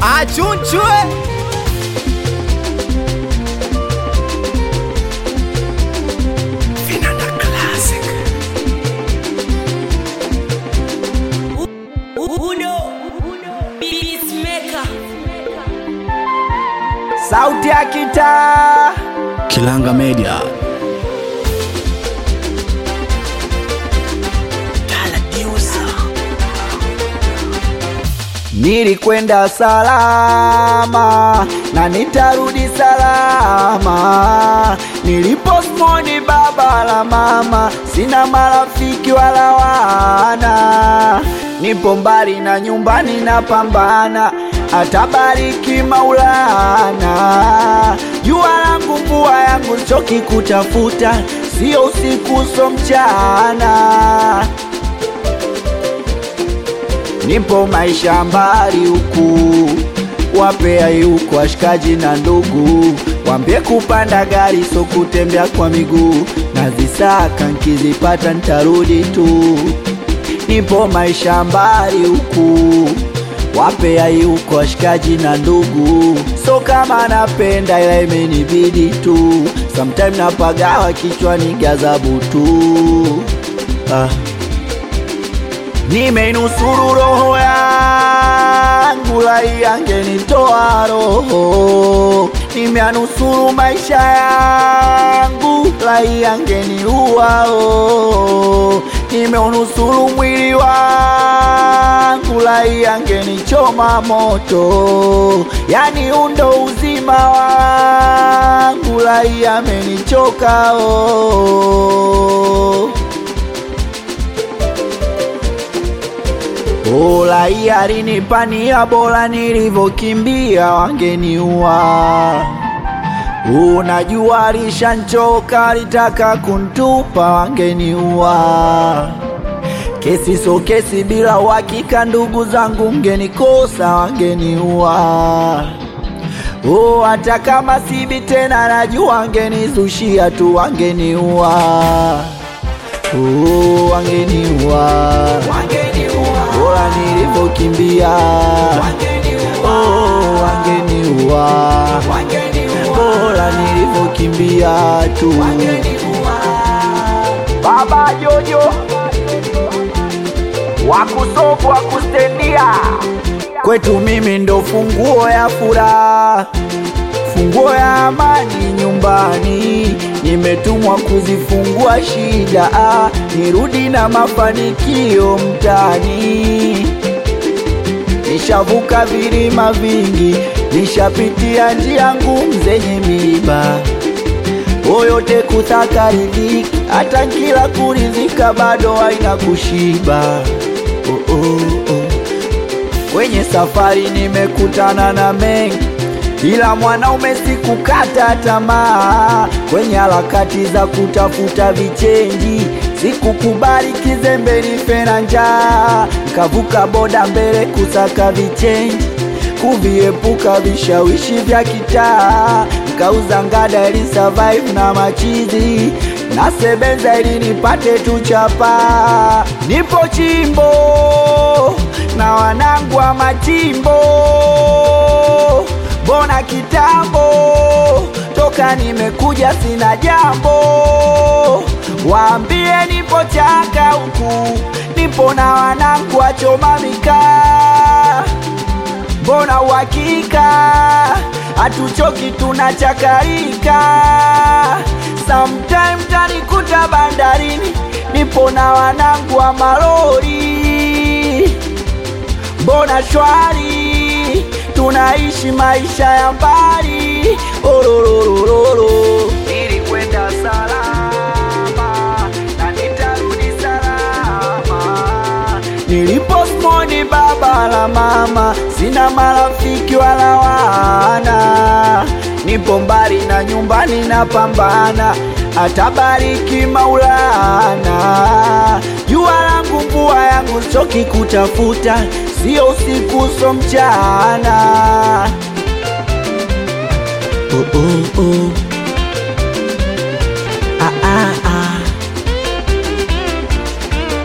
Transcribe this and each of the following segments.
achunchwe Vinanda Classic. Uno Peacemaker sauti ya kitaa Kilanga Media. Nilikwenda salama na nitarudi salama. Niliposmoni baba la mama, sina marafiki wala wana. Nipo mbali na nyumbani napambana, atabariki Maulana. Jua langu mvua yangu choki kutafuta, sio usiku so mchana nipo maisha mbali huku, wapea yuko washikaji na ndugu, wambie kupanda gari so kutembea kwa miguu, nazisaka nkizipata ntarudi tu. Nipo maisha mbali huku, wapea yuko washikaji na ndugu, so kama napenda ila imenibidi tu, sometime napagawa kichwani gazabu tu ah. Nimeinusuru roho yangu, lai angenitoa roho. Nimeanusuru maisha yangu, lai angeniua oh. Nimeunusuru mwili wangu, lai angenichoma moto. Yani undo uzima wangu, lai amenichoka oh. Ola alinipania bora nilivyokimbia wangeniua. Unajua alishanchoka alitaka kuntupa wangeniua. Kesi so kesi bila uhakika, ndugu zangu mgenikosa wangeniua. Oh, hata kama sibi tena najua wangenizushia tu wangeniua. Oh, wangeniua bora nilivyokimbia oh, wangeniua bora nilivyokimbia tu baba jojo wakusofu wakustendia kwetu mimi ndo funguo ya furaha funguo ya amani nyumbani, nimetumwa kuzifungua shida, ah, nirudi na mafanikio mtani. Nishavuka vilima vingi, nishapitia njia ngumu zenye miiba, oyote kutaka riziki, hata kila kurizika bado haina kushiba. Oh, oh, oh. Kwenye safari nimekutana na mengi ila mwanaume sikukata tamaa kwenye harakati za kutafuta vichenji, sikukubali kizembe nife na njaa, nkavuka boda mbele kusaka vichenji, kuviepuka vishawishi vya kitaa, nkauza ngada ili survive na machizi nasebenza ili nipate tu chapa. Nipo chimbo na wanangu wa machimbo Mbona kitambo toka nimekuja sina jambo, waambie nipo chaka huku, nipo na wanangu wachoma mikaa. Mbona uhakika hatuchoki tunachakarika, sometime tanikuta bandarini, nipo na wanangu wa malori. Mbona shwari tunaishi maisha ya mbali ororororo. Nilikwenda salama na nitarudi salama. Niliposmoni baba la mama, sina marafiki wala wana. Nipo mbali na nyumbani napambana, atabariki Maulana. Jua langu mvua yangu choki kutafuta sio usiku so mchana. Oh, oh, oh. Ah, ah, ah.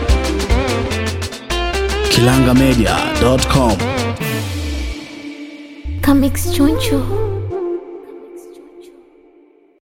kilangamedia.com Comics Chunchu.